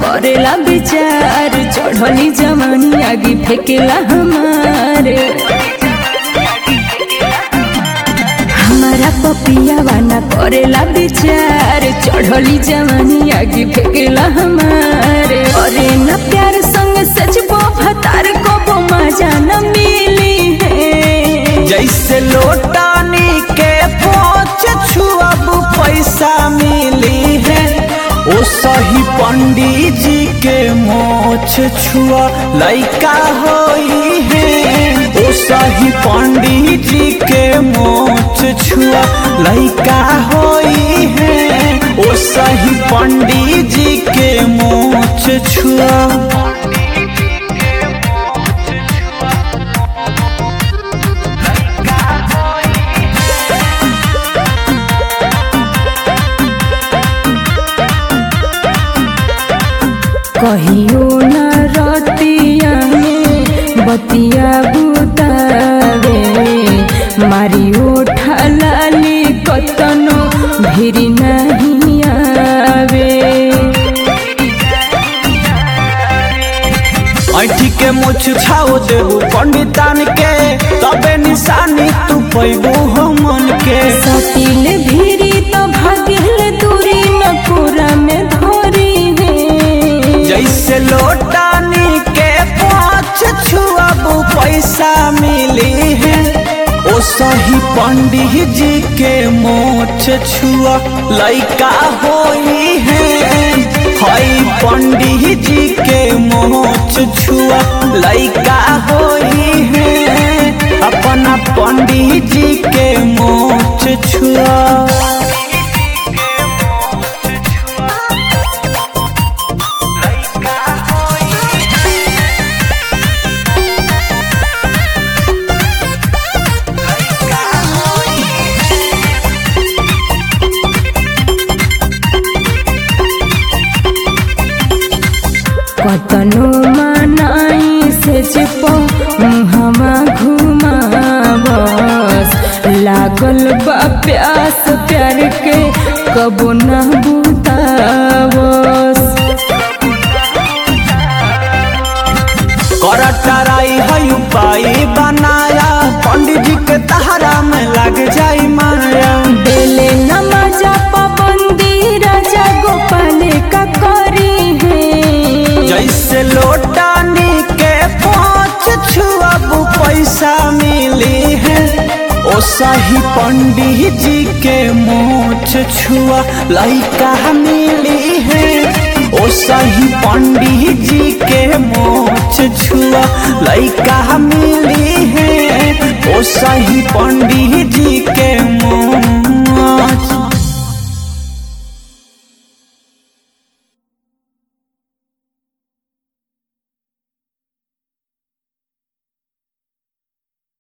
करेला विचार चढ़ली जवानी आगे फेंकेला हमारे हमारा पपिया ना करेला विचार चढ़ली जवानी आगे फेंकेला हमारे अरे न प्यार संग सच भतार को मजा न मिली है जैसे लोटानी के पोच छुअब पैसा मिली है ओ सही पंडित जी के मोछ छुआ लइका होई है ओ सही पंडित जी के मोछ छुआ लइका होई है ओ सही पंडित जी के मोछ छुआ कहियो न रतिया में बतिया बुतावे मारी ओठा लाली कतनो भिरी नहीं आवे ऐठी के मुछ छाओ देबू पंडितान के तबे निशानी तू पैबू हमन के सतिल भिरी तो भागिल दूरी न पूरा में धोरी है जैसे लोटानी के पाँच छुआबू पैसा मिली है ओ सही पंडित जी के मोछ छुआ लइका होई है हई पंडित जी के मोछ छुआ लइका होई है अपना पंडित जी के मोछ छुआ कतनो मनाई से चिपो मुहमा घुमावस लागल बा प्यास प्यार के कबो न बुतावस कर टराई है उपाय बनाया पंडित जी के तहरा में लग जाई माया बेले नमाजा पाबंदी राजा गोपाल का करी है जैसे लोटानी के पाँच छुआबू पैसा मिली है ओ सही पंडित जी के मोछ छुआ लइका मिली है ओ सही पंडित जी के मोछ छुआ लइका मिली है ओ सही पंडित जी के मोछ